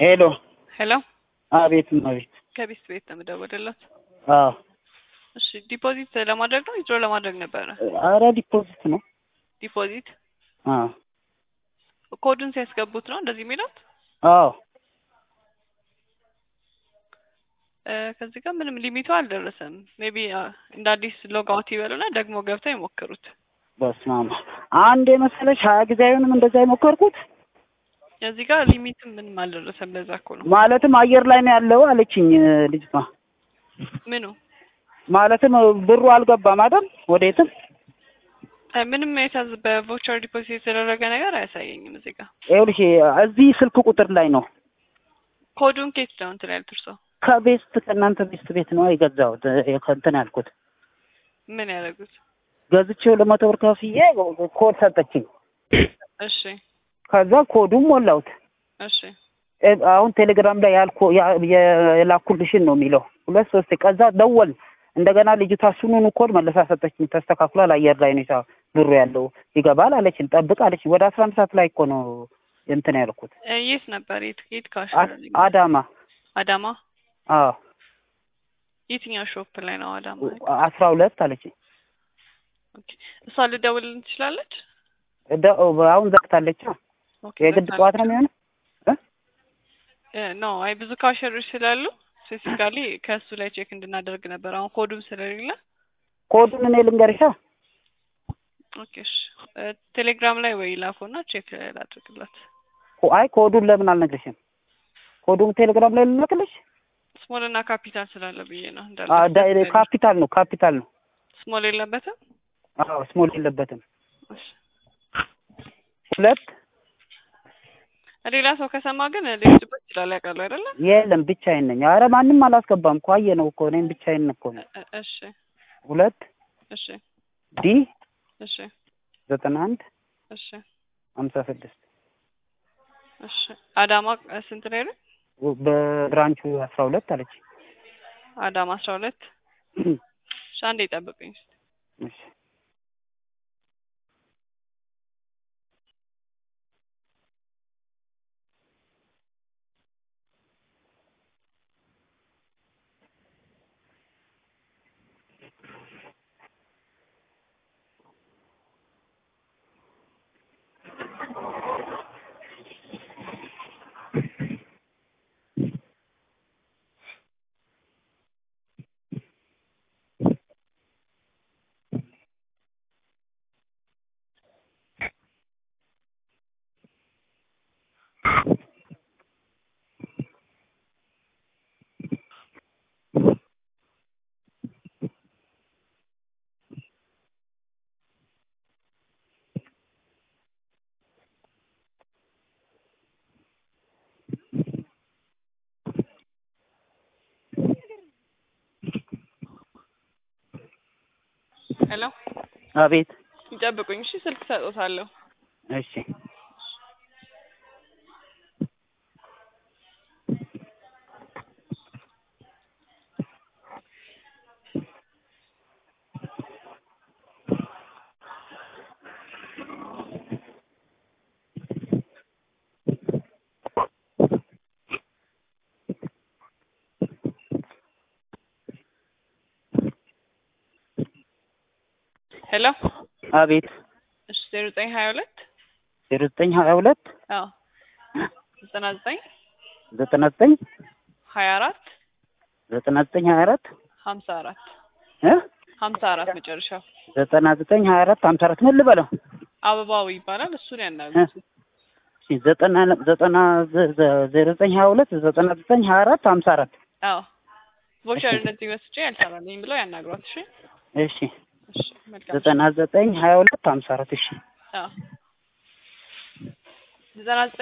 ሄሎ ሄሎ አቤት አቤት ከቤት ቤት ነው የምደውልለት። አዎ እሺ ዲፖዚት ለማድረግ ነው ዊዝድሮ ለማድረግ ነበረ? አረ ዲፖዚት ነው ዲፖዚት አዎ ኮዱን ሲያስገቡት ነው እንደዚህ የሚሉት? አዎ እ ከዚህ ጋር ምንም ሊሚቱ አልደረሰም። ሜቢ እንደ አዲስ ሎግ አውት ይበሉና ደግሞ ገብተው ይሞክሩት። በስመ አብ አንድ የመሰለሽ ሀያ ጊዜ አይሆንም እንደዛ የሞከርኩት እዚህ ጋር ሊሚትም ምንም አልደረሰም። ለዛ እኮ ነው ማለትም አየር ላይ ነው ያለው አለችኝ ልጅቷ ምኑ ማለትም ብሩ አልገባም አይደል ወዴትም እ ምንም የታዝ በቮቸር ዲፖዚት የተደረገ ነገር አያሳየኝም። እዚህ ጋር ይኸውልሽ እዚህ ስልክ ቁጥር ላይ ነው ኮዱን ኬት ነው እንትን ያልኩት እርሶ ከቤስት ከእናንተ ቤስት ቤት ነው የገዛሁት ከእንትን ያልኩት ምን ያደረጉት? ገዝቼው ለመቶ ብር ከፍዬ ኮድ ሰጠችኝ እሺ ከዛ ኮዱም ሞላሁት እሺ እ አሁን ቴሌግራም ላይ ያልኩ ያ- የላኩልሽን ነው የሚለው ሁለት ሶስት ከዛ ደወል እንደገና ልጅቷ እሱኑኑ ኮድ መልሳ ሰጠችኝ ተስተካክሏል አየር ላይ ነው ሂሳብ ብሩ ያለው ይገባል አለችኝ ጠብቅ አለችኝ ወደ አስራ አንድ ሰዓት ላይ እኮ ነው እንትን ያልኩት እ የት ነበር? የት የት ካሽ አ- አዳማ አዳማ አዎ የትኛው ሾፕ ላይ ነው አዳማ? አስራ ሁለት አለችኝ ኦኬ እሷ ልደውልልን ትችላለች? ደ- አሁን ዘግታለች ኦኬ የግድ ጠዋት ነው የሚሆነው ኖ አይ ብዙ ካሸሮች ስላሉ ስፔሲፊካሊ ከእሱ ላይ ቼክ እንድናደርግ ነበር። አሁን ኮዱም ስለሌለ ኮዱን እኔ ልንገርሻ ኦኬ እሺ እ ቴሌግራም ላይ ወይ ላኩና ቼክ ላድርግላት። ኮ- አይ ኮዱን ለምን አልነግርሽም ኮዱን ቴሌግራም ላይ ልላክልሽ ስሞል እና ካፒታል ስላለ ብዬ ነው እንዳለ አ- ዳ- ካፒታል ነው ካፒታል ነው ስሞል የለበትም። አዎ ስሞል የለበትም እሺ ሁለት ሌላ ሰው ከሰማ ግን ሊወስድበት ይችላል። ያውቃሉ አይደለ? የለም ብቻዬን ነኝ ኧረ ማንም አላስገባም እኮ አየህ ነው እኮ እኔም ብቻዬን እኮ ነው እ- እሺ ሁለት እሺ ዲ እሺ ዘጠና አንድ እሺ ሀምሳ ስድስት እሺ አዳማ እ ስንት ላይ ነው? በብራንቹ አስራ ሁለት አለች አዳማ አስራ ሁለት እሺ አንዴ ጠብቁኝ። እሺ ሄሎ አቤት ይጠብቁኝ። እሺ ስልክ ሰጥቶታለሁ። እሺ ሄሎ አቤት እሺ ዜሮ ዘጠኝ ሀያ ሁለት ዜሮ ዘጠኝ ሀያ ሁለት አዎ ዘጠና ዘጠኝ ዘጠና ዘጠኝ ሀያ አራት ዘጠና ዘጠኝ ሀያ አራት ሀምሳ አራት እ ሀምሳ አራት መጨረሻው ዘጠና ዘጠኝ ሀያ አራት ሀምሳ አራት ምን ልበለው አበባው ይባላል። እሱን ያናግሩት። እሺ ዘጠና ዘጠና ዘ- ዘ- ዜሮ ዘጠኝ ሀያ ሁለት ዘጠና ዘጠኝ ሀያ አራት ሀምሳ አራት አዎ ቮቸር እንደዚህ ወስጄ ያልሰራልኝ ብለው ያናግሯት። እሺ እሺ እሺ መልካም ዘጠና ዘጠኝ ሀያ ሁለት ሀምሳ አራት እሺ አዎ ዘጠና ዘጠኝ